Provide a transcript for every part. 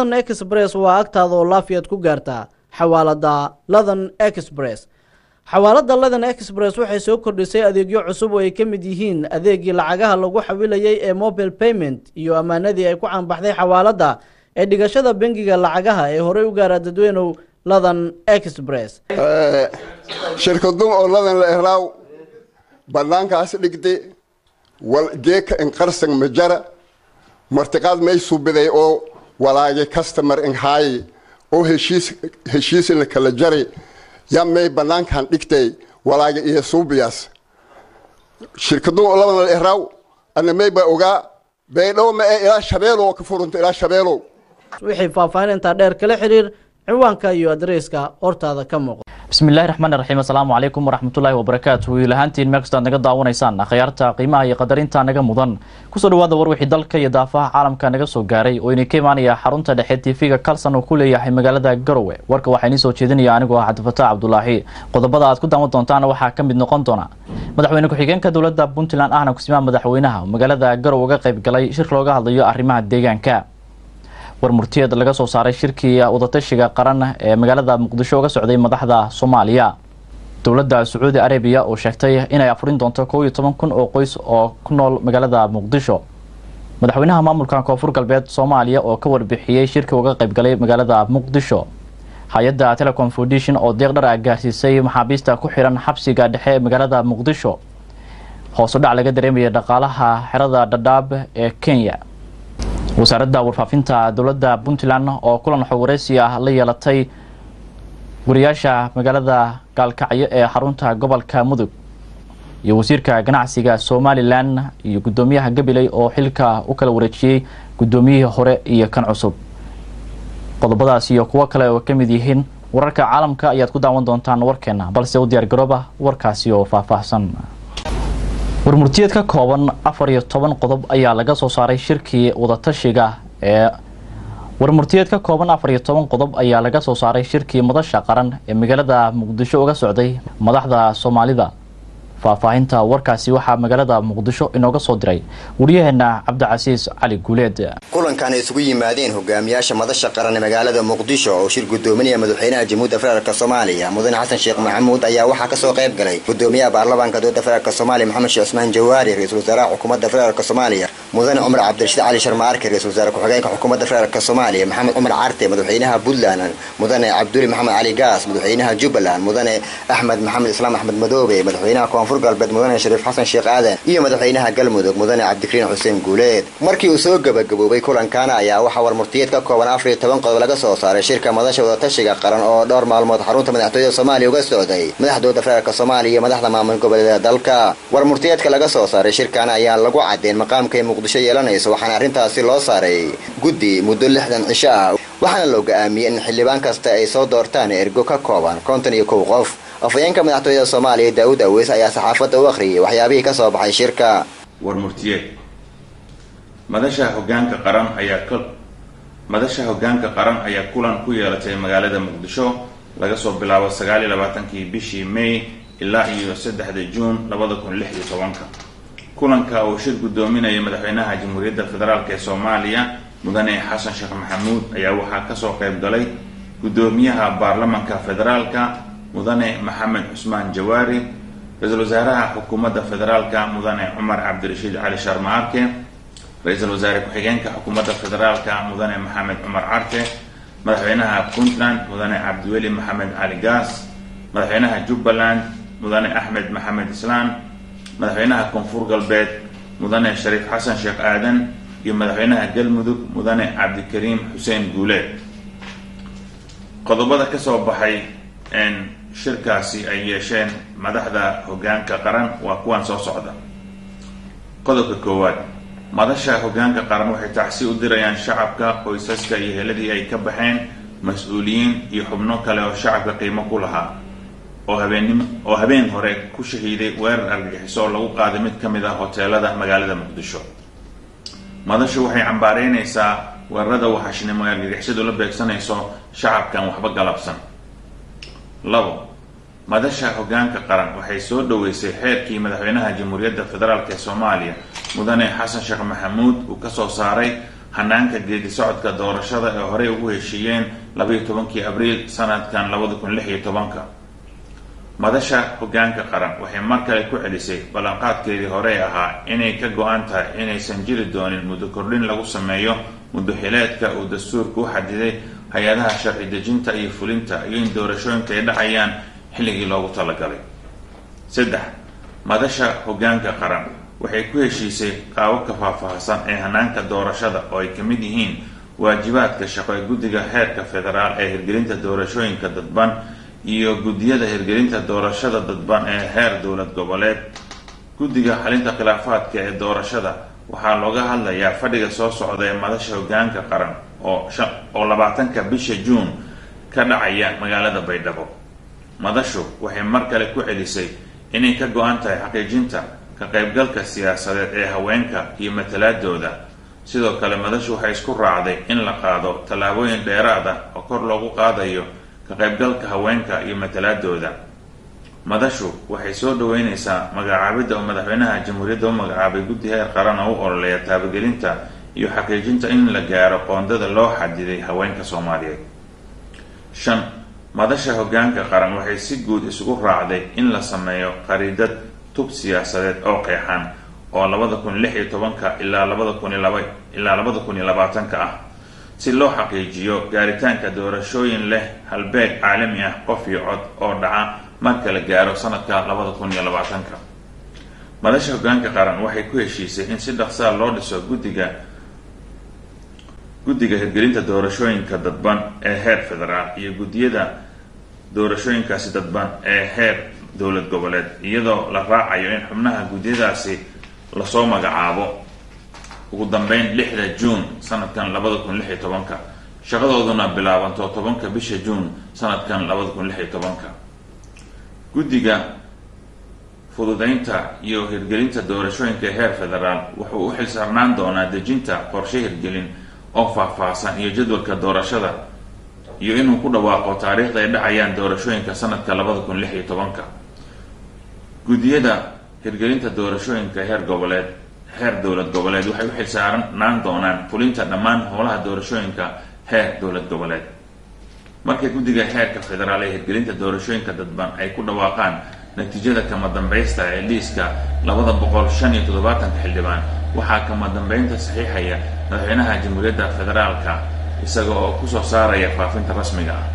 ladan express waa agtaada oo laafiyaad ku gaartaa xawaalada ladan express xawaalada ladan express waxay soo kordhisay adeegyo cusub oo ay ka mid yihiin adeegii lacagaha lagu xawilayay ee mobile payment iyo ammaanadii ay ku caanbaxday xawaalada ee dhigashada bangiga lacagaha ee horey u gaara dadweynow ladan express shirkadun oo ladan la ehlaaw banaankaas dhigde wal geeka inqarsan majara martiqaad may subiday oo walaage customer inhaaye oo heshiis heshiis la kala jaray yaa may banaankan dhigtay walaage iyo suubiyaas shirkadun oo ladan la ehlaaw ana may ba ogaa baydhow ma ee ilaa shabeelow ka furunta ilaa shabeelow wixii faahfaahintaa dheer kala xiriir ciwaanka iyo adreyska hortaada ka muuqda bismillahi raxmaani raxiim assalaamu calaykum waraxmatullaahi wabarakaatu wiil ahaantiin meel kastoo aad naga daawanaysaan akhyaarta qiimaha iyo qadarinta naga mudan kusoo dhawaada war wixii dalka iyo daafaha caalamka naga soo gaaray oo inay ka imaanaya xarunta dhexe tv-ga kalson oo ku leeyahay magaalada garowe warka waxaa inii soo jeedinaya anigoo ah cabdifataax cabdulaahi qodobada aad ku daawan doontaan waxaa ka mid noqon doona madaxweyne ku-xigeenka dowladda puntland ahna kusimaha madaxweynaha oo magaalada garowe uga qayb galay shir looga hadlayo arrimaha deegaanka war murtiyeed laga soo saaray shirkii wadatashiga qaran ee magaalada muqdisho uga socday madaxda soomaaliya dowladda sacuudi arabiya oo sheegtay inay afurin doonto kow iyo toban kun oo qoys oo ku nool magaalada muqdisho madaxweynaha maamulka koonfur galbeed soomaaliya oo ka warbixiyey shirkii uga qaybgalay magaalada muqdisho hay-adda telecom foundation oo deeq dhar ah gaarsiisay maxaabiista ku xiran xabsiga dhexe ee magaalada muqdisho hoos u dhac laga dareemaya dhaqaalaha xerada dhadhaab ee kenya wasaaradda warfaafinta dowladda puntland oo kulan xog wareysi ah la yeelatay wariyaasha magaalada gaalkacyo ee xarunta gobolka mudug iyo wasiirka ganacsiga somalilan iyo guddoomiyaha gabiley oo xilka u kala wareejiyey guddoomiyihii hore iyo kan cusub qodobadaas iyo kuwo kale oo ka mid yihiin wararka caalamka ayaad ku daawan doontaan warkeena balse u diyaar garooba warkaasi oo faahfaahsan warmurtiyeed ka kooban afar iyo toban qodob ayaa laga soo saaray shirkii wadatashiga ee warmurtiyeed ka kooban afar iyo toban qodob ayaa laga soo saaray shirkii madasha qaran ee magaalada muqdisho uga socday madaxda soomaalida faahfaahinta warkaasi waxaa magaalada muqdisho inooga soo diray wariyaheena cabdicasiis cali guuleed kulankan ay isugu yimaadeen hogaamiyaasha madasha qaran ee magaalada muqdisho oo shir gudoominaya madaxweynaha jamhuuda federaalk soomaaliya mudane xasan sheekh maxamuud ayaa waxaa kasoo qayb galay gudoomiyaha baarlamaanka dowladda federaalk soomaaliya maxamed sheekh cusmaan jawaari ra-iisul wasaaraha xukuumadda federaalk soomaaliya mudane cumar cabdirashiid cali sharmaarke ra-isul wasaare ku-xigeenka xukuumadda federaalk soomaaliya maxamed cumar carte madaxweynaha puntland mudane cabduli maxamed cali gaas madaxweynaha jubbaland mudane axmed maxamed islaam axmed madoobe madaxweynaha koonfur galbeed mudane shariif xasan sheekh aadan iyo madaxweynaha galmudug mudane cabdikariin xuseen guuleed markii uu soo gabagaboobay kulankaana ayaa waxaa warmurtiyeed ka kooban afar iyo toban qodob laga soo saaray shirka madasha wadatashiga qaran oo dhowr maalmood xarunta madaxtooyada soomaaliya uga socday madaxdooda federaalk soomaaliya iyo madaxda maamul goboleeda dalka warmurtiyeedka laga soo saaray shirkan ayaa lagu cadeen maqaamka ay muqdisho yeelanayso waxaana arrintaasi loo saaray guddi muddo lixdan cisho ah waxaana loo go-aamiyey in xildhibaan kasta ay soo doortaan ergo ka kooban konton iyo kow qof afhayeenka madaxtooyada soomaaliya daawud aweys ayaa saxaafadda u akhriyay waxyaabihii ka soo baxay shirka warmurtiyeed madasha hogaanka qaran ayaa madasha hogaanka qaran ayaa kulan ku yeelatay magaalada muqdisho laga soo bilaabo sagaal iyo labaatankii bishii may ilaa iyo saddexda juun labada kun lix iyo tobanka kulanka oo shir guddoominaya madaxweynaha jamhuuriyadda federaalk ee soomaaliya mudane xasan sheekh maxamuud ayaa waxaa kasoo qayb galay guddoomiyaha baarlamanka federaalka mudane maxamed cusmaan jawaari ra-iisul wasaaraha xukuumadda federaalka mudane cumar cabdirashiid cali sharmaarke ra-iisul wasaare ku-xigeenka xukuumadda federaalka mudane maxamed cumar carte madaxweynaha puntland mudane cabdiweli maxamed cali gaas madaxweynaha jubbaland mudane axmed maxamed islaan madaxweynaha koonfur galbeed mudane shariif xasan sheekh aadan iyo madaxweynaha galmudug mudane cabdikariim xuseen guuleed qodobada kasoo baxay shirkaasi ay yeesheen madaxda hogaanka qaran waa kuwan soo socda qodobka koowaad madasha hogaanka qaran waxay tacsi u dirayaan shacabka qoysaska iyo heladii ay ka baxeen mas-uuliyiin iyo xubno kale oo shacabka qiimo ku lahaa oo habeennim oo habeen hore ku shahiiday weerar argagixiso oo lagu qaaday mid ka mid ah hoteelada magaalada muqdisho madashu waxay cambaareynaysaa weerarada waxashnimo ee argagixisadu la beegsanayso shacabkan waxba galabsan labo madasha hogaanka qaran waxay soo dhoweysay xeerkii madaxweynaha jamhuuriyadda federaalk ee soomaaliya mudane xasan sheekh maxamuud uu kasoo saaray hanaanka geedi socodka doorashada ee horey ugu heshiiyeen labaiyo tobankii abriil sanadkan labada kun lix iyo tobanka madasha hogaanka qaran waxay mar kale ku celisay ballanqaadkeedii horey ahaa inay ka go-an tahay inaysan jiri doonin muddo kordhin lagu sameeyo muddo xileedka uu dastuurka u xadiday hay-adaha sharci dejinta iyo fulinta iyo in doorashooyinka ay dhacayaan xilligii loogu talagalay saddex madasha hogaanka qaran waxay ku heshiisay qaababka faahfaahsan ee hanaanka doorashada oo ay ka mid yihiin waajibaadka shaqo ee guddiga heerka federaal ee hirgelinta doorashooyinka dadban iyo guddiyada hirgelinta doorashada dadban ee heer dowlad goboleed guddiga xalinta khilaafaadka ee doorashada waxaa looga hadlayaa fadhiga soo socda ee madasha hogaanka qaran oo oo labaatanka bisha juun ka dhacaya magaalada baydhabo madashu waxay mar kale ku celisay inay ka go-an tahay xaqiijinta ka qaybgalka siyaasadeed ee haweenka iyo matalaadooda sidoo kale madashu waxay isku raacday in la qaado tallaabooyin dheeraad ah oo kor loogu qaadayo ka qaybgalka haweenka iyo matalaadooda madashu waxay soo dhaweyneysaa magacaabidda oo madaxweynaha jamhuuriyadda u magacaabay guddi heer qaran oo u ololeeya taabagelinta iyo xaqiijinta in la gaaro qoondada loo xadiday haweenka soomaaliyeed shan madasha hogaanka qaran waxay si guud isugu raacday in la sameeyo qariidad tub siyaasadeed oo qeexan oo labada kun lix iyo tobanka ilaa labada kun iyo laba ilaa labada kun iyo labaatanka ah si loo xaqiijiyo gaaritaanka doorashooyin leh halbeeg caalami ah qof iyo cod oo dhaca marka la gaaro sanadka labada kun iyo labaatanka madasha hogaanka qaran waxay ku heshiisay in si dhaqsaa loo dhiso guddiga guddiga hirgelinta doorashooyinka dadban ee heer federaal iyo guddiyada doorashooyinkaasi dadban ee heer dowlad goboleed iyadoo la raacayo in xubnaha guddiyadaasi lasoo magacaabo ugu dambeyn lixda juun sanadkan labada kun lix iyo tobanka shaqadooduna bilaabanto tobanka bisha juun sanadkan labada kun lix iyo tobanka guddiga fududeynta iyo hirgelinta doorashooyinka heer federaal wuxuu u xilsaarnaan doonaa dejinta qorshe hirgelin oo faahfaahsan iyo jadwalka doorashada iyo inuu ku dhawaaqo taariikhda ay dhacayaan doorashooyinka sanadka labada kun lix iyo tobanka guddiyada hirgelinta doorashooyinka heer goboleed heer dowlad goboleed waxay u xilsaarnaan doonaan fulinta dhammaan howlaha doorashooyinka heer dowlad goboleed markay guddiga heerka federaal ee hirgelinta doorashooyinka dadban ay ku dhawaaqaan natiijada kama dambaysta ee liiska labada boqol shan iyo toddobaatanka xildhibaan waxaa kama dambeynta saxiixaya madaxweynaha jamhuuriyadda federaalka isaga oo kusoo saaraya faafinta rasmiga ah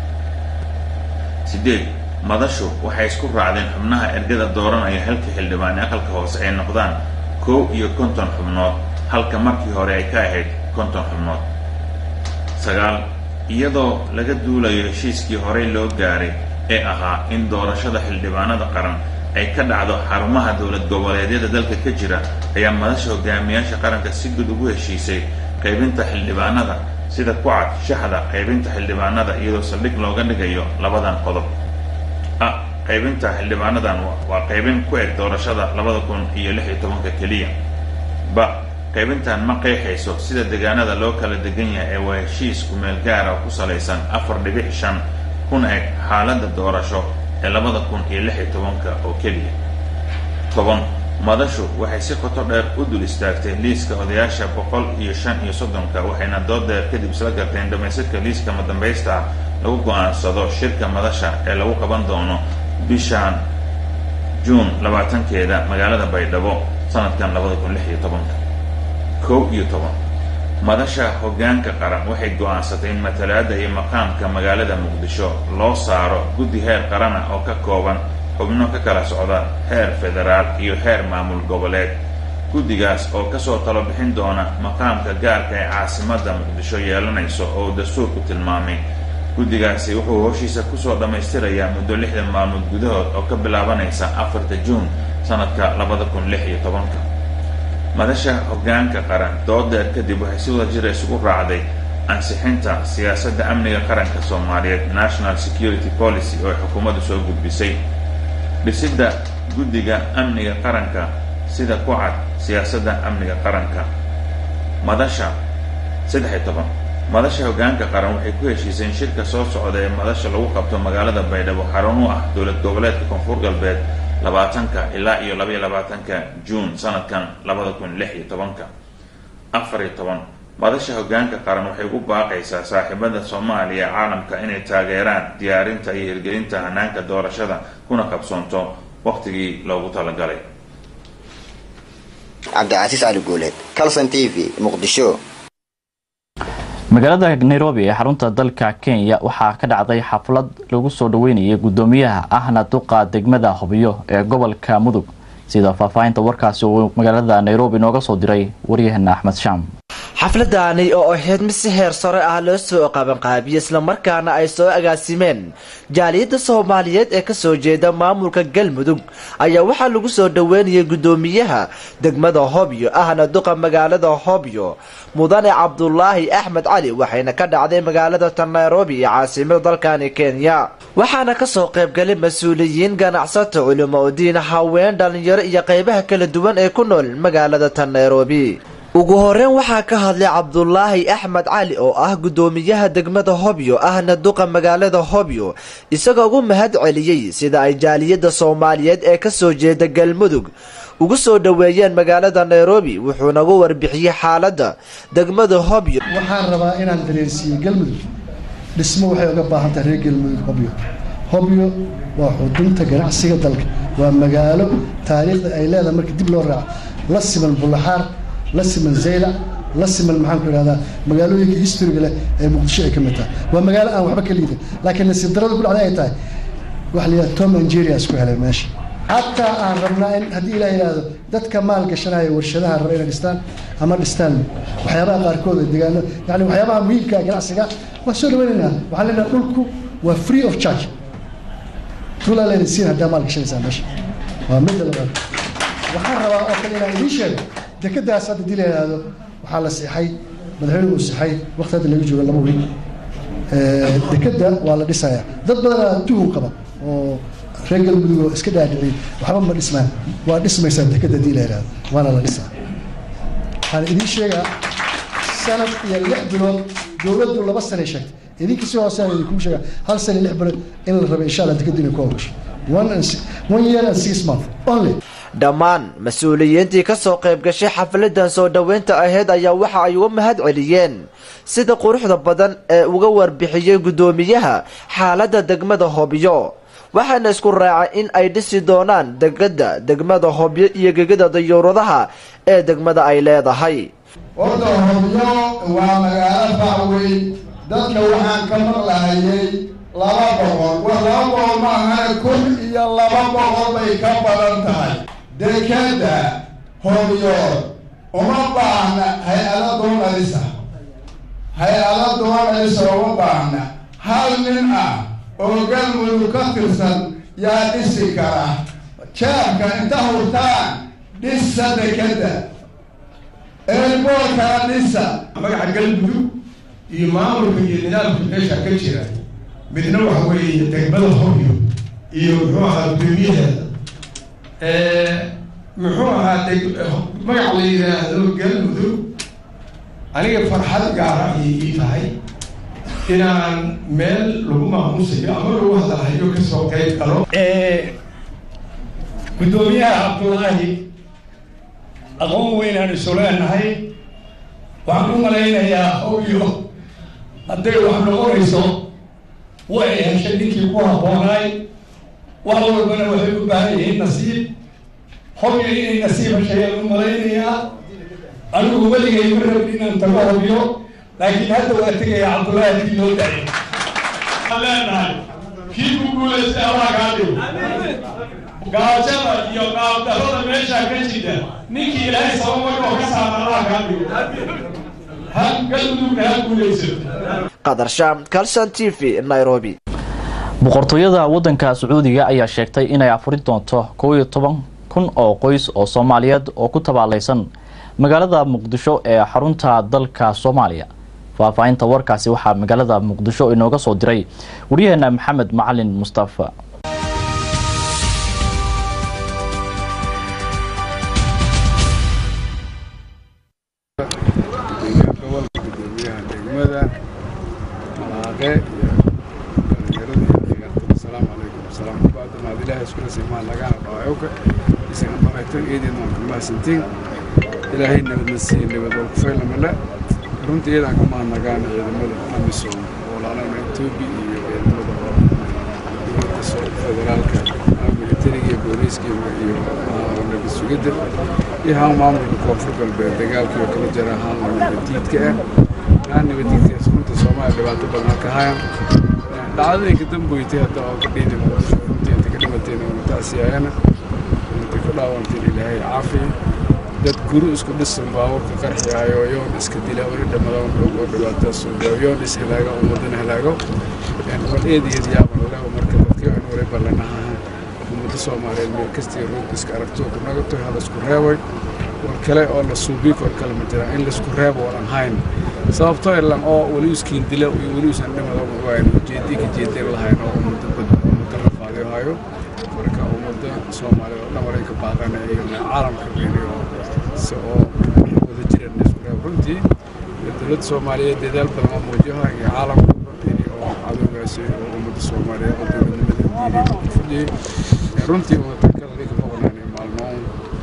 sideed madashu waxay isku raacdeen xubnaha ergada dooranaya halka xildhibaan ee aqalka hoose ay noqdaan kow iyo konton xubnood halka markii hore ay ka ahayd konton xubnood sagaal iyadoo laga duulayo heshiiskii horey loo gaaray ee ahaa in doorashada xildhibaanada qaran ay ka dhacdo xarumaha dowlad goboleedyada dalka ka jira ayaa madasha hogaamiyaasha qaranka si guud ugu heshiisay qaybinta xildhibaanada sida ku cad shaxda qaybinta xildhibaanada iyadoo saldhig looga dhigayo labadan qodob a qaybinta xildhibaanadan waa qaybin ku eg doorashada labada kun iyo lix iyo tobanka keliya ba qaybintan ma qeexayso sida deegaanada loo kala degan yahay ee waa heshiis kumeel gaara oo ku salaysan afar dhibic shan kuna eg xaaladda doorasho ee labada kun iyo lix iyo tobanka oo keliya toban madashu waxay si qoto dheer u dul istaagtay liiska odayaasha boqol iyo shan iyo soddonka waxayna dood dheer kadib isla garteen dhamaystirka liiska madambaysta ah lagu go-aansado shirka madasha ee lagu qaban doono bishan juun labaatankeeda magaalada baydhabo sanadkan labada kun lix iyo tobanka kow iyo toban madasha hogaanka qaran waxay go-aansatay in matalaada iyo maqaamka magaalada muqdisho loo saaro guddi heer qarana oo ka kooban xubno ka kala socda heer federaal iyo heer maamul goboleed guddigaas oo kasoo talo bixin doona maqaamka gaarka ee caasimadda muqdisho yeelanayso oo dastuurku tilmaamay guddigaasi wuxuu howshiisa kusoo dhammaystirayaa muddo lixdan maalmood gudahood oo ka bilaabanaysa afarta juun sanadka labada kun lix iyo tobanka madasha hogaanka qaran doodeer kadib waxay si wada jira isugu raacday ansixinta siyaasadda amniga qaranka soomaaliyeed national security policy oo ay xukuumaddu soo gudbisay dhisidda guddiga amniga qaranka sida ku cad siyaasadda amniga qaranka madasha saddex iyo toban madasha hogaanka qaran waxay ku heshiisay in shirka soo socda ee madasha lagu qabto magaalada baydhabo xarun u ah dowlad goboleedka koonfur galbeed labaatanka ilaa iyo labaiyo labaatanka juun sanadkan labada kun lix iyo tobanka afar iyo toban madasha hoggaanka qaran waxay u baaqaysaa saaxiibada soomaaliya caalamka inay taageeraan diyaarinta iyo hirgelinta hanaanka doorashada kuna qabsoonto waqtigii loogu talagalay cabdicasiis cali guuleed calson t v muqdisho magaalada nairobi ee xarunta dalka kenya waxaa ka dhacday xaflad lagu soo dhaweynayay gudoomiyaha ahna duqa degmada hobyo ee gobolka mudug sida faahfaahinta warkaasi uu magaalada nairobi nooga soo diray waryaheena axmed shaam xafladani oo ahayd mid si heer sare ah loo soo qabanqaabiyey islamarkaana ay soo agaasimeen jaaliyadda soomaaliyeed ee kasoo jeeda maamulka galmudug ayaa waxaa lagu soo dhaweynayay gudoomiyaha degmada hobyo ahna duqa magaalada hobyo mudane cabdulaahi axmed cali waxayna ka dhacday magaalada tan nairobi iyo caasimada dalkani kenya waxaana kasoo qaybgalay mas-uuliyiin ganacsato culimo udiin haween dhalinyaro iyo qeybaha kala duwan ee ku nool magaalada tan nairobi ugu horeyn waxaa ka hadlay cabdulaahi axmed cali oo ah gudoomiyaha degmada hobyo ahna duqa magaalada hobyo isagoo ugu mahad celiyey sida ay jaaliyadda soomaaliyeed ee kasoo jeeda galmudug ugu soo dhaweeyeen magaalada nairobi wuxuuna ugu warbixiyey xaaladda degmada hobyo waxaan rabaa inaan dareensiiyo galmudug dhismo waxay uga baahan tahay reer galmudug hobyo hobyo waa xudunta ganacsiga dalka waa magaalo taariikhda ay leedahay marka dib loo raaco la siman bulaxaar la siman zaylac la siman maxaan ku idhahdaa magaalooyinka historiga leh ee muqdisho ay ka mid tahay waa magaalo aan waxba ka liidan laakiin nasiib darada ku dhacday ay tahay waxa la yidhahda tom angeria isku helay meesha xataa aan rabnaa in haddii ilaa yidhaahdo dadka maal gashanaya warshadaha raba inay dhistaan ama dhistaan waxyaabaha qaarkood ee degaano yani waxyaabaha muhiimka ganacsiga waa soo dhawaynaynaa waxaan leenahay dhulku waa free of charge dhulaa layna siin haddaa maal gashanaysaa meesha waa midda labaad waxaan rabaa oo kale inaan idiin sheego dekadaas hadda dii la yidhaahdo waxaa la seexay madaxweyne uu seexay waqti hadda laga joogo laba weyn dekada waa la dhisayaa dad badanaa tuhun qaba oo reer galmudug oo iska dhaadhiciyay waxba ma dhismaan waa dhismaysaa dekada dii la yidhaahdo waana la dhisaa waxaan idiin sheegaa sanad iyo lix bilood dowladdu laba sanay sheegtay idinka si hoose aan idinku sheegaa hal sana iyo lix bilood in la rabo insha allah dekadu inay ku hawgasho one and one year and six month only dhammaan mas-uuliyiintii kasoo qayb gashay xafladan soo dhoweynta ahayd ayaa waxa ay uga mahad celiyeen sida quruxda badan ee uga warbixiyey guddoomiyaha xaaladda degmada hobyo waxaana isku raacay in ay dhisi doonaan degada degmada hobyo iyo gegada dayuuradaha ee degmada ay leedahay horta hobyo waa magaalo facweyn dadka waxaan ka maqlahayay laba boqol wa laba boqol ma ahane kun iyo laba boqol bay ka badan tahay dekeda hobyood uma baahna hay-ada doonalisa hay-ada doonalisa uma baahna hal nin ah oo galmudug ka tirsan yaa dhisi kara jaabka inta hurtaan dhisa dekeda eerboorkana dhisa magaca galmudug iyo maamulka iyo nidaamka meesha ka jira midna waxa weeye degmada hobyo iyo muxuu ahaa gudoomiyaheeda muxuu ahaa deg magac la yidhaahdo galmudug aniga farxad gaara ayay ii tahay inaan meel lagu maamuusayo ama lagu hadalhayo kasoo qayb galo guddoomiyaha cabdullaahi aqoon weynaan isu leenahay waxaan u malaynayaa hobyo hadday wax noqonayso way heshay ninkii ku habboonaay wax walbana waxay u baahan yihiin nasiib hobyo inay nasiib heshayaan u malaynayaa anigu weligay ma rabin inaan tago hobyo laakiin hadda waa tegaya cabdullaahi hadii loo daayay waxaan leenahay kii ku guulaystay allah kaa dhigo gaajada iyo qaabdarrada meeshaa ka jira ninkii ilaahay sababay oo ka saara allah kaa dhigo ha galmudugna ha guulaysato qadar shaam calson t v nairobi boqortooyada waddanka sacuudiga ayaa sheegtay inay afurin doonto kow iyo toban kun oo qoys oo soomaaliyeed oo ku tabaalaysan magaalada muqdisho ee xarunta dalka soomaaliya faahfaahinta warkaasi waxaa magaalada muqdisho inooga soo diray waryaheena maxamed macalin mustafa gudoomiyaha degmada malaaqe iyo dhalinyarada asalaamu calaykum asalaam bacda maad ilaahay iskula simaan lagana dhawaayowka isaga maraytan eedeen waan kulmahadsantiin ilaahay nabadna siiye nabad oo kufaylamale runtii iyadaan ka mahadnagaan ciidamada amisom oo laalana etoobiya iyo ciidamada oo dowladda federaalka militariga iyo booliiska iyo nabad sugidda iyo haan maamulka koonfur galbeed dagaalkii oo kala jira haan nabadiidka ah haan nabadiidkaas runtii soomaaliya dhibaato badan ka hayan dhacdadii ka damboytay hadda oo kadhiidi muqdisho runtii inta ka dhimateen oo taasiyaayana intay ku dhaawanteen ilaahay caafiya dad guri isku dhisan baabuurka qarxiyaayo yoon iska dila weli dhamadoon dhow oo dhibaataas yoon is helaago ummadana helaago bal eed iyo yaaban walaaba marka dadkii aan wali ballanaha ummadda soomaaliyeed meel kastii roog iska aragto ku nagato hal isku reebay war kale oo la suubii kor kale ma jira in laisku reebo walan hayn sababtoo ilan oo weli iskiin dila iyo weli isan dhimado waayn ujeedii ka jeedin lahayn oo ummadda bad ummadda la faadiyo hayo marka ummadda soomaaliyeed oo dhan waray ka baaqanaya iyo caalamka beeniyo si oo wada jireen isku reeb runtii dowladda soomaaliyeed dadaal badan oo muujiyaha iyo caalamka runtii oo cadowgaasi oo ummadda soomaaliyeed oo dowladnimada diiday fadhiyey runtii ummadda kala dhigi maqnaanay maalmoon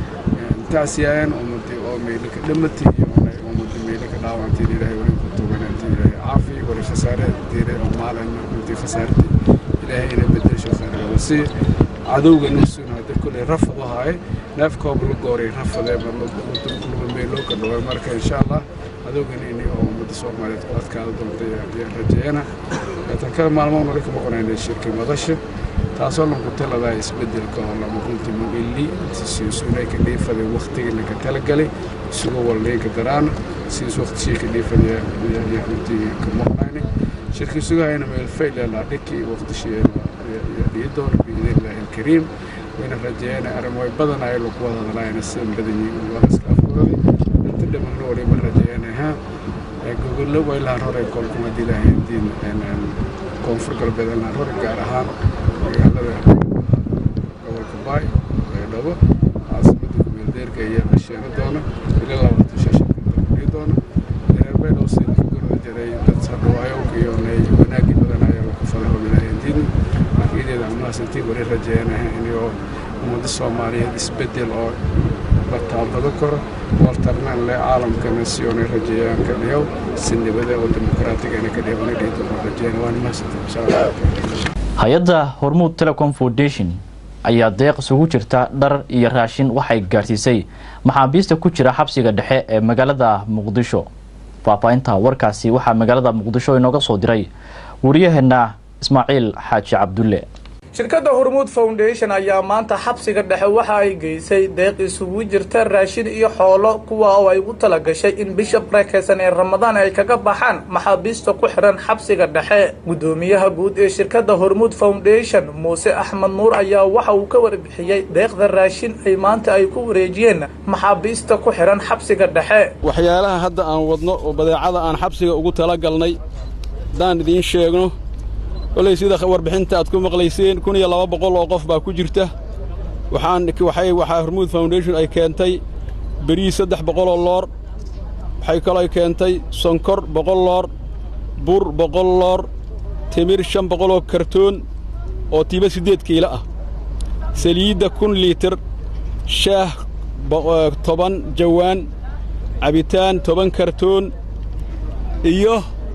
taasiyaayan ummadii oo meelo ka dhamatay iyo ummadii meelo ka dhaawantay ilaahay weli ku tuganantay ilaahay caafi wali khasaare diiray oo maalin runtii khasaartay ilaahay ina bedesho khayr si cadowga nusuun hadda kulay rafad ahaay neefkooba la gooray rafadee marluba meeloo ka dhaway marka insha allah cadowgan ini oo ummadda soomaaliyeed ku adkaada doontay ayaan rajeeyana tan kale maalmoon wali ka maqnaynay shirkii madasha taasoo lanku taladaa isbedelka oo lama runtii muili siisunay ka dhiifaday waktigii laga talagalay isugu walnayka daraana siis waqtishii ka dhiifaday runtii ka maqnayni shirkii sugahayna meel faylala dhikii waqtishii dhihi doona biidnillahi alkariim wayna rajeeyana arrimoy badan ay lagu wada hadlaayana sidan badan yihiin wada iska afuraday inta dhamanna waliba rajeeyana ha gogollo waylahan horay kolkuma haddii ilaahay diin koonfur galbeed laan hore gaar ahaan magaalada gobolka baay baydhabo caasimada kumeeldeerka ayaa la sheegi doona ila labaatan shashanka doona reer baydhabo sida ka gorda jiray dad hadhawaayowka iyo wanaagii badan ayaa lagu faday oo ilaahay diin markiideeda amnaasantii wali rajeeyanaha inuu ummadda soomaaliyeed isbedel oo la taabado karo wartarnaan le caalamkana si oonay rajeeyaan ka dhiyow si nabada oo dimuqraatigaana ka dhiyow dhihi doona rajeeyana waan mahadsantahay insha allah hay-adda hormuud telecom foundation ayaa deeq isugu jirta dhar iyo raashin waxay gaarsiisay maxaabiista ku jira xabsiga dhexe ee magaalada muqdisho faahfaahinta warkaasi waxaa magaalada muqdisho inooga soo diray wariyaheena ismaaciil xaaji cabdulle shirkadda hormuud foundation ayaa maanta xabsiga dhexe waxa ay geysay deeq isugu jirta raashin iyo xoolo kuwa oo ay u tala gashay in bisha barakeysan ee ramadaan ay kaga baxaan maxaabiista ku xidhan xabsiga dhexe guddoomiyaha guud ee shirkadda hormuud foundation muuse axmed nuur ayaa waxa uu ka warbixiyey deeqda raashin ay maanta ay ku wareejiyeen maxaabiista ku xidhan xabsiga dhexe waxyaalaha hadda aan wadno oo badeecada aan xabsiga ugu talagalnay haddaan idiin sheegno kolay sida warbixinta aad ku maqlayseen kun iyo laba boqol oo qof baa ku jirta waxaan waxay waxaa hormuud foundation ay keentay beriis saddex boqoloo loor waxay kaloo keentay sonkor boqol loor bur boqol loor timir shan boqoloo kartoon oo tiiba siddeed kiilo ah saliidda kun liitir shaah toban jawaan cabitaan toban kartoon iyo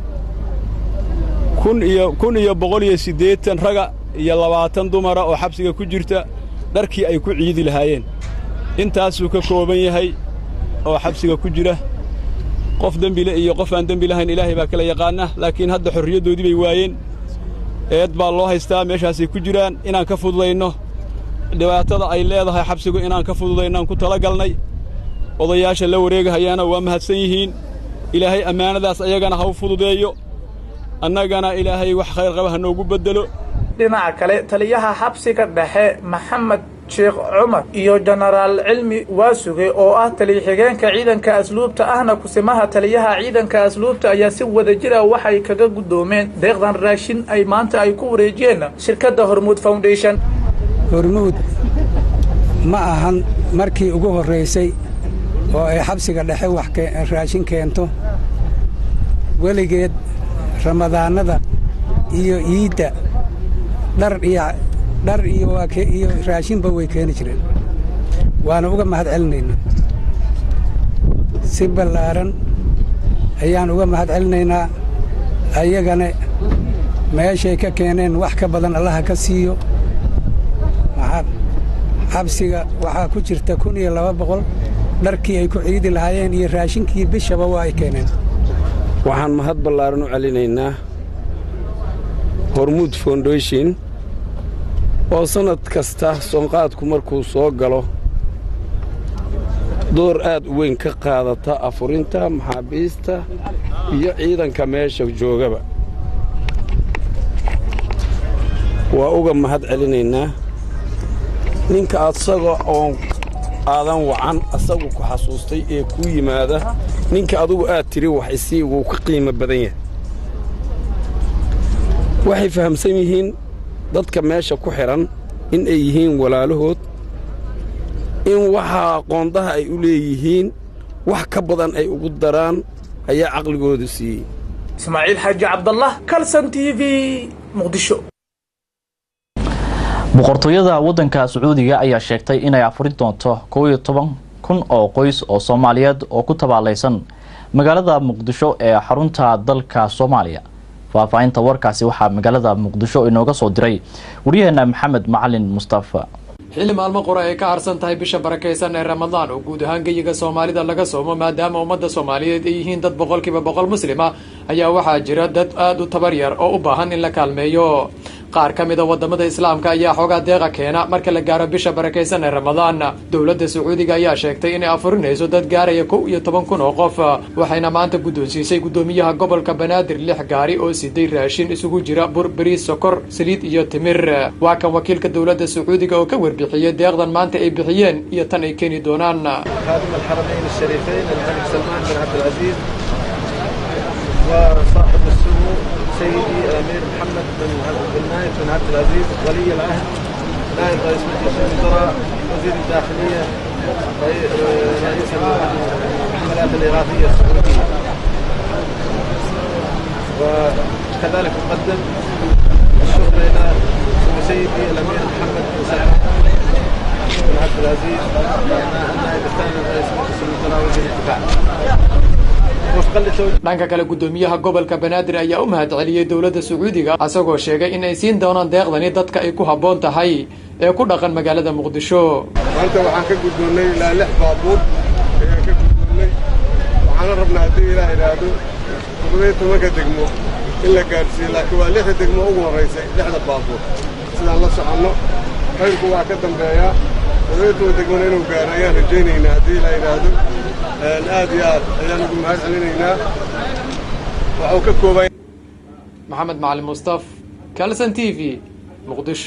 kun iyo kun iyo boqol iyo siddeetan raga iyo labaatan dumara oo xabsiga ku jirta dharkii ay ku ciidi lahaayeen intaasuu ka kooban yahay oo xabsiga ku jira qof dembile iyo qof aan dembi lahayn ilaahay baa kala yaqaana laakiin hadda xorriyaddoodii bay waayeen eed baa loo haystaa meeshaasay ku jiraan inaan ka fududayno dhibaatada ay leedahay xabsigu inaan ka fududayno aan ku talagalnay odayaasha la wareegahayaana waa mahadsan yihiin ilaahay ammaanadaas ayagana ha u fududeeyo annagana ilaahay wax khayr qaba ha noogu beddelo dhinaca kale taliyaha xabsiga dhexe maxamed sheekh cumar iyo jenaraal cilmi waasuge oo ah taliya-xigeenka ciidanka asluubta ahna kusimaha taliyaha ciidanka asluubta ayaa si wada jira waxay kaga guddoomeen deeqdan raashin ay maanta ay ku wareejiyeen shirkadda hormuud foundation hormuud ma ahan markii ugu horraysay oo ay xabsiga dhexe wax raashin keento weligeed ramadaanada iyo iidda dhar iyo dhar iyo iyo raashinba way keeni jireen waana uga mahad celinayna si ballaaran ayaan uga mahad celinaynaa ayagana meeshay ka keeneen wax ka badan allaha ka siiyo maxaa xabsiga waxaa ku jirta kun iyo laba boqol dharkii ay ku ciidi lahaayeen iyo raashinkii bishaba waa ay keeneen waxaan mahad ballaaran u celinaynaa hormuud foundation oo sannad kasta soonqaadku markuu soo galo door aad u weyn ka qaadata afurinta maxaabiista iyo ciidanka meesha joogaba waa uga mahad celinaynaa ninka asaga oon aadan wacan asagu ku xasuustay ee kuu yimaada ninka adugu aad tiri wax isii wuu ka qiimo badan yahay waxay fahamsan yihiin dadka meesha ku xidhan in ay yihiin walaalahood in waxaa qoondaha ay u leeyihiin wax ka badan ay ugu daraan ayaa caqligoodu siiyey ismaaciil xaaji cabdallah kalson t v muqdisho boqortooyada waddanka sacuudiga ayaa sheegtay inay afurin doonto kow iyo toban kun oo qoys oo soomaaliyeed oo ku tabaalaysan magaalada muqdisho ee xarunta dalka soomaaliya faahfaahinta warkaasi waxaa magaalada muqdisho inooga soo diray waryaheena maxamed macalin mustafa xilli maalmo qura ay ka harsan tahay bisha barakaysan ee ramadaan oo guud ahaan geyiga soomaalida laga soomo maadaama ummadda soomaaliyeed ay yihiin dad boqolkiiba boqol muslima ayaa waxaa jira dad aad u tabar yar oo u baahan in la kaalmeeyo qaar ka mida wadamada islaamka ayaa xoogaa deeqa keena marka la gaaro bisha barakaysan ee ramadaan dowladda sacuudiga ayaa sheegtay inay afurinayso dad gaaraya kow iyo toban kun oo qof waxayna maanta guddoonsiisay guddoomiyaha gobolka banaadir lix gaari oo siday raashin isugu jira bur bariis sokor saliid iyo timir waa kan wakiilka dowladda sacuudiga oo ka warbixiyey deeqdan maanta ay bixiyeen iyo tan ay keeni doonaan وصاحب السمو سيدي الامير محمد بن بن نايف بن عبد العزيز ولي العهد نائب رئيس مجلس الوزراء وزير الداخليه رئيس الحملات الاغاثيه السعوديه وكذلك اقدم الشكر الى سيدي الامير محمد بن سعد بن عبد العزيز النائب الثاني رئيس مجلس الوزراء وزير الدفاع dhanka kale guddoomiyaha gobolka banaadir ayaa u mahad celiyey dowladda sacuudiga asagoo sheegay in ay siin doonaan deeqdani dadka ay ku habboon tahay ee ku dhaqan magaalada muqdisho maanta waxaan ka guddoonnay ilaa lix baabuur ayaan ka guddoonnay waxaana rabnaa haddii ilaah idhaahdo toddobiyo tobanka degmo in la gaadhsiiyo laakiin waa lixda degmo ugu horraysay lixda baabuur sidaan la soconno xayrku waa ka dambeeyaa toddobiyo toban degmona inuu gaaro ayaan rajaynaynaa haddii ilaah idhaahdo aad iyo aad ayaan ugu mahad celinaynaa waxuu ka kooban maxamed macalin mustaf kalson t v muqdisho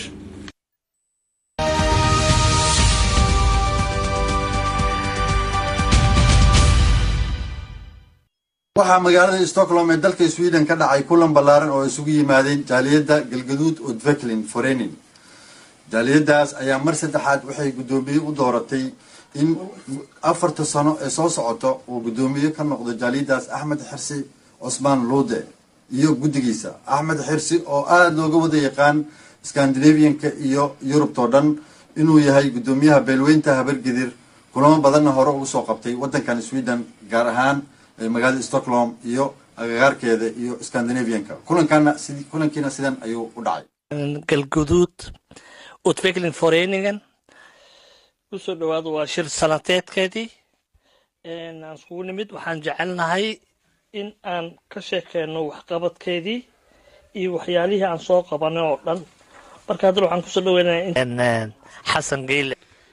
waxaa magaalada stockholm ee dalka sweden ka dhacay kulan ballaaran oo isugu yimaadeen jaaliyadda galgaduud udveklin forenin jaaliyadaas ayaa mar saddexaad waxay guddoomiye u dooratay in afarta sano ee soo socoto uu guddoomiye ka noqdo jaaliyadaas axmed xirsi cusmaan luude iyo guddigiisa axmed xirsi oo aada looga wada yaqaan scandinavianka iyo yurubtao dhan inuu yahay guddoomiyaha beelweynta habargedir kulamo badanna hore ugu soo qabtay waddankan sweden gaar ahaan magaalada stockholm iyo agagaarkeeda iyo scandinavianka kulankana kulankiina sidan ayuu u dhacay galguduud utvecklingsforeningen kusoo dhawaado waa shir sanateedkeedii aan iskugu nimid waxaan jecelnahay in aan ka sheekeyno waxqabadkeedii iyo waxyaalihii aan soo qabanay oo dhan marka haddana waxaan kusoo dhaweynaya xasan geyle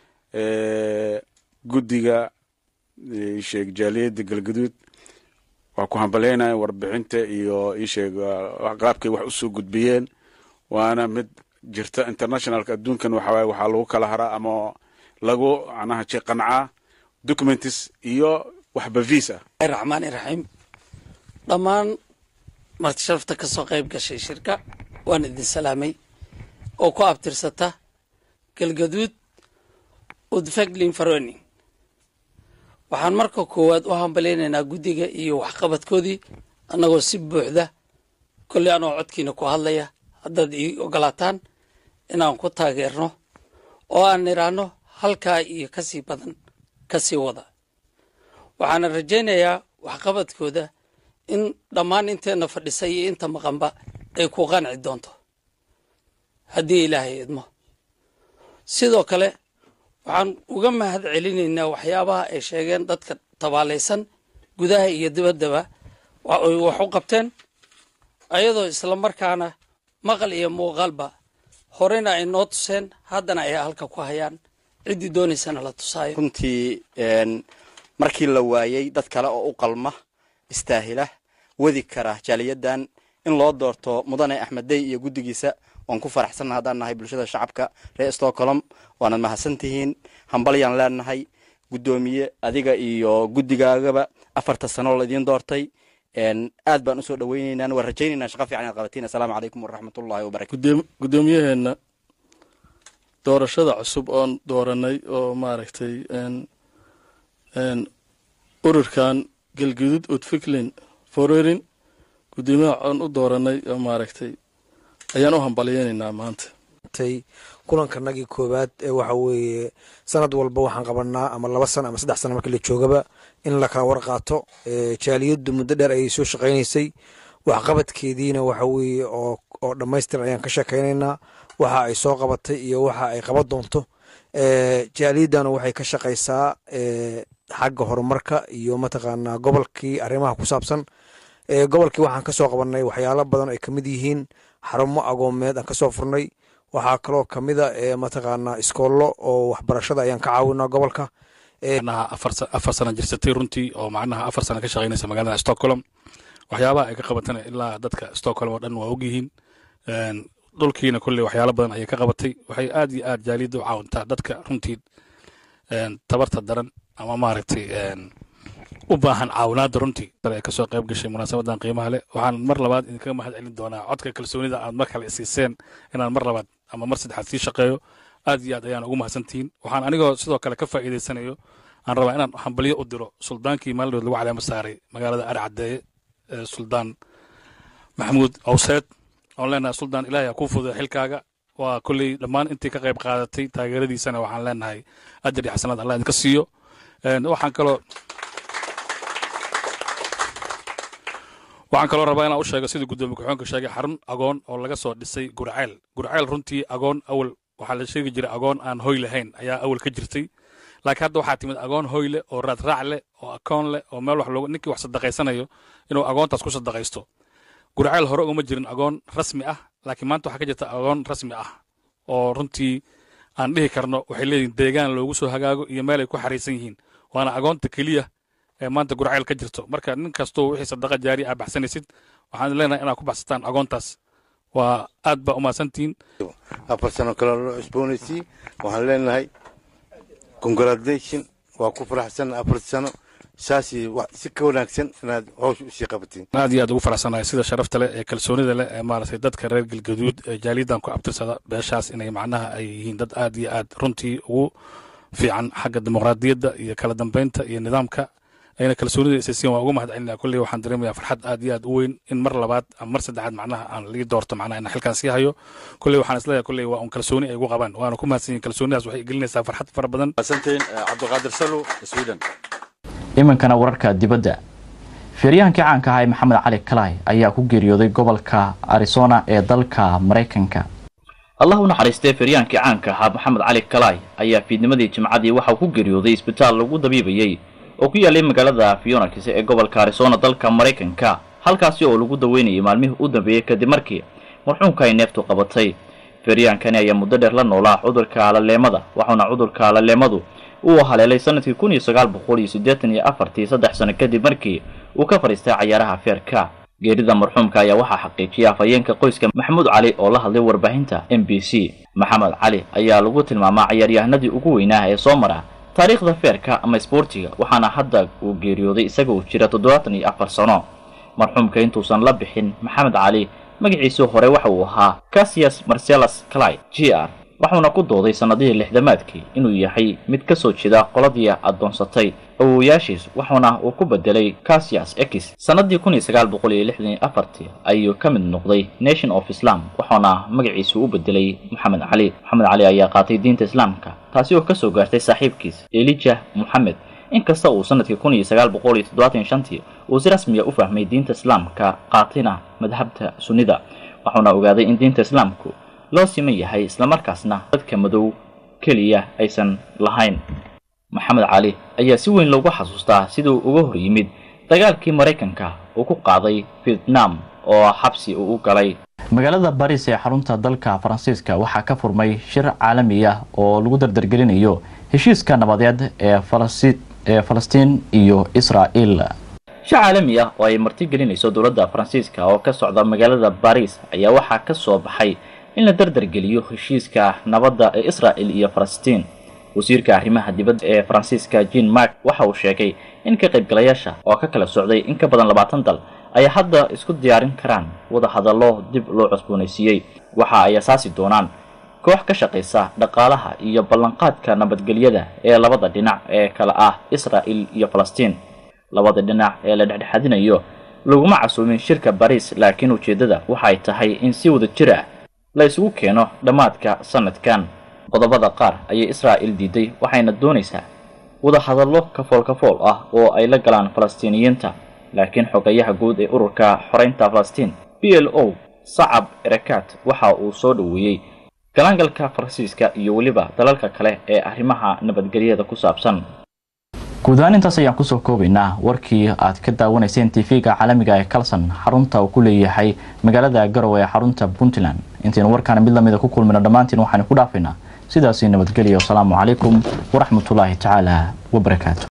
guddiga isheeg jaaliyadda galgaduud waa ku hambaleynaya warbixinta iyo isheeg qaabkay wax usoo gudbiyeen waana mid jirta internationalka adduunkan waxawaaye waxaa lagu kala haraa ama lagu macnaha qancaa documents iyo waxba visa raxmaani raxiim dhammaan martisharafta ka soo qayb gashay shirka waan idin salaamay oo ku abtirsata galgaduud udfeglin faroning waxaan marka koowaad u hambalaynaynaa guddiga iyo waxqabadkoodii annagoo si buuxda kolley anoo codkiina ku hadlaya haddaad ii ogolaataan inaan ku taageerno oo aan idhaahno halkaa iyo ka sii badan ka sii wada waxaana rajaynayaa waxqabadkooda in dhammaan inteenna fadhisay iyo inta maqanba ay ku qanci doonto haddii ilaahay idmo sidoo kale waxaan uga mahad celinaynaa waxyaabaha ay sheegeen dadka tabaalaysan gudaha iyo dibaddaba ay wax u qabteen ayadoo islamarkaana maqal iyo muuqaalba horena ay noo tuseen haddana ay halka ku hayaan ciddii doonaysana la tusaayo runtii markii la waayey dad kale oo u qalma istaahila wadi kara jaaliyadan in loo doorto mudane axmed dey iyo guddigiisa waan ku faraxsanna haddaan nahay bulshada shacabka reer stockholm waanad mahadsan tihiin hambalyaan leenahay guddoomiye adiga iyo guddigaagaba afarta sano laidiin doortay aad baan usoo dhaweyneynaa waan rajayneynaa shaqa fiican inaad qabatiin assalaamu calaykum waraxmatullahi wabarakatu guddoomiyaheenna doorashada cusub oon dooranay oo maaragtay ururkan galgudud utficlin forerin guddoomiyaha oon u dooranay oo maaragtay ayaan u hambalyeynaynaa maanta kulankanagii koowaad ee waxa weeye sanad walba waxaan qabanaa ama laba sano ama saddex sano markii la joogaba in la kala warqaato jaaliyaddu muddo dheer ayay soo shaqaynaysay waxqabadkeediina waxa weeye oo oo dhammaystir ayaan ka sheekaynaynaa waxa ay soo qabatay iyo waxa ay qaban doonto jaaliyaddana waxay ka shaqaysaa xagga horumarka iyo mataqaanaa gobolkii arrimaha ku saabsan gobolkii waxaan kasoo qabanay waxyaalo badan ay kamid yihiin xarumo agoomeed aan kasoo furnay waxaa kaloo kamida mataqaanaa iskoollo oo waxbarashada ayaan ka caawinaa gobolka macnaha afar sana jirsatay runtii oo macnaha afar sana ka shaqaynaysa magaalada stockholm waxyaabaha ay ka qabatana ilaa dadka stockholm oo dhan waa ogyihiin dhulkiina kolley waxyaalo badan ayay ka qabatay waxay aad iyo aad jaaliyadda u caawintaa dadka runtii tabarta daran ama maaragtay u baahan caawinaada runtii ay kasoo qayb gashay munaasabadan qiimaha leh waxaan mar labaad idinkaga mahad celin doonaa codka kalsoonida aad mar kale isiiseen inaan mar labaad ama mar saddexaad sii shaqeeyo aad iyo aad ayaan ugu mahadsantihiin waxaan anigoo sidoo kale ka faa'iidaysanayo aan rabaa inaan hambalyo u diro suldaankii maalinood lagu caleema saaray magaalada ari caddeeye ee suldaan maxamuud awseed oon leenahay suldaan ilaahay ha kuu fududa xilkaaga waa kolley dhammaan intii ka qayb qaadatay taageeradiisana waxaan leenahay ajar iyo xasanaad allah idinka siiyo waxaan kaloo waxaan kaloo rabaa inaan u sheego sidii guddoomiye ku-xigeenka sheegay xarun agoon oo laga soo dhisay gurceel gurceel runtii agoon awal waxaa la sheegi jiray agoon aan hoy lahayn ayaa awal ka jirtay laakiin hadda waxaa timid agoon hoy leh oo raadraac leh oo akoon leh oo meel wax looga ninkii wax sadaqaysanayo inuu agoontaas ku sadaqaysto gurceel hore ugama jirin agoon rasmi ah laakiin maanta waxaa ka jirta agoon rasmi ah oo runtii aan dhihi karno waxay leeyihin deegaan loogu soo hagaago iyo meel ay ku xariisan yihiin waana agoonta keliya ee maanta gurceel ka jirto marka nin kastoo wixii sadaqa jaari aa baxsanaysid waxaan leenahay inaad ku baxsataan agoontaas waa aad baa umahadsantihiin afar sano kale loo cusboonaysiy waxaan leenahay congratulation waa ku faraxsan afar sano saasi si ka wanaagsan inaad howsha usii qabatiin aad iyo aad ugu faraxsanahay sida sharafta leh ee kalsoonida leh ee maaragtay dadka reer galgaduud ee jaaliyadan ku abtirsada beeshaas inay macnaha ay yihiin dad aad iyo aad runtii ugu fiican xagga dimuqraadiyadda iyo kala dambeynta iyo nidaamka ayna kalsoonida isasiin waa uga mahad celinaya kolley waxaan dareemayaa farxad aad iyo aad u weyn in mar labaad ama mar saddexaad macnaha aan lii doorto macnaha inaan xilkaan sii hayo kolley waxaan isleeyahay kolley waa un kalsooni ay ugu qabaan waana ku mahadsan yihin kalsoonidaas waxay gelinaysaa farxad fara badan mahadsantiin cabdiqaadir salo sweden iminkana wararka dibadda feeryahankii caanka ahaa ee maxamed cali kalay ayaa ku geeriyooday gobolka arizona ee dalka maraykanka allah u naxariistee feeryahaankii caanka ahaa maxamed cali kalay ayaa fiidnimadii jimcadii waxauu ku geeriyooday isbitaal lagu dabiibayey oo ku yaalay magaalada phoenix ee gobolka arizona dalka maraykanka halkaasi oo lagu daweynayay maalmihii u dambeeyey kadib markii marxuumka ay neeftu qabatay feeryahankani ayaa muddo dheer la noolaa cudurka alaleemada waxauna cudurka alaleemadu uu haleelay sanadkii kun iyo sagaal boqol iyo siddeetan iyo afartii saddex sano kadib markii uu ka fadhiistay cayaaraha feerka geerida marxuumka ayaa waxaa xaqiijiyay afhayeenka qoyska maxamuud cali oo la hadlay warbaahinta m b c maxamed cali ayaa lagu tilmaamaa cayaaryahanadii ugu weynaa ee soo mara taariikhda feerka ama isboortiga waxaana hadda uu geeriyooday isaga uu jira toddobaatan iyo afar sano marxuumka intuusan la bixin maxamed cali magaciisii hore waxa uu ahaa casius marcellus cly g r waxuuna ku dooday sannadihii lixdamaadkii inuu yahay mid ka soo jeeda qoladii addoonsatay awowayaashiis waxuuna uu ku bedelay casius x sannadii kun iyo sagaal boqol iyo lixdan iyo afartii ayuu ka mid noqday nation of islam waxauna magaciisu u bedelay moxamed cali moxamed cali ayaa qaatay diinta islaamka taasi oo ka soo gaartay saaxiibkiis elijah moxamed inkasta uu sanadkii kun iyo sagaal boqol iyo toddobaatan shantii uu si rasmiya u fahmay diinta islaamka qaatina madhabta sunnida wuxuuna ogaaday in diinta islaamku loo siman yahay islamarkaasna dadka madow keliya aysan lahayn maxamed cali ayaa si weyn loogu xasuustaa siduu uga hor yimid dagaalkii maraykanka uu ku qaaday vietnam oo xabsi uu u galay magaalada baris ee xarunta dalka faransiiska waxaa ka furmay shir caalami ah oo lagu dardargelinayo heshiiska nabadeed ee ee falastiin iyo israa'il shir caalami ah oo ay martigelinayso dowladda faransiiska oo ka socda magaalada baris ayaa waxaa ka soo baxay in la dardargeliyo heshiiska nabadda ee israa'il iyo falastiin wasiirka arrimaha dibadda ee faransiiska jean mark waxa uu sheegay in ka qaybgalayaasha oo ka kala socday in ka badan labaatan dal ay hadda isku diyaarin karaan wada hadallo dib loo cusboonaysiiyey waxa ay asaasi doonaan koox ka shaqaysa dhaqaalaha iyo ballanqaadka nabadgelyada ee labada dhinac ee kala ah israa'il iyo falastiin labada dhinac ee la dhexdhexadinayo laguma casuumin shirka bariis laakiin ujeeddada waxay tahay in si wada jir ah la isugu keeno dhammaadka sanadkan qodobada qaar ayay israa'il diiday waxayna doonaysaa wada hadallo kafool kafool ah oo ay la galaan falastiiniyiinta laakiin xogayaha guud ee ururka xoreynta falastiin b l o sacab erakat waxa uu soo dhoweeyey galaangalka faransiiska iyo weliba dalalka kale ee arrimaha nabadgelyada ku saabsan guud ahaan intaas ayaan kusoo koobaynaa warkii aad ka daawanayseen tv-ga caalamiga ee kalson xarunta uu ku leeyahay magaalada garowe ee xarunta puntland intaynu warkaana mid lamida ku kulmino dhammaantiin waxaanu ku dhaafaynaa sidaasi nabadgelya wasalaamu calaykum waraxmatullaahi tacaala wabarakaatu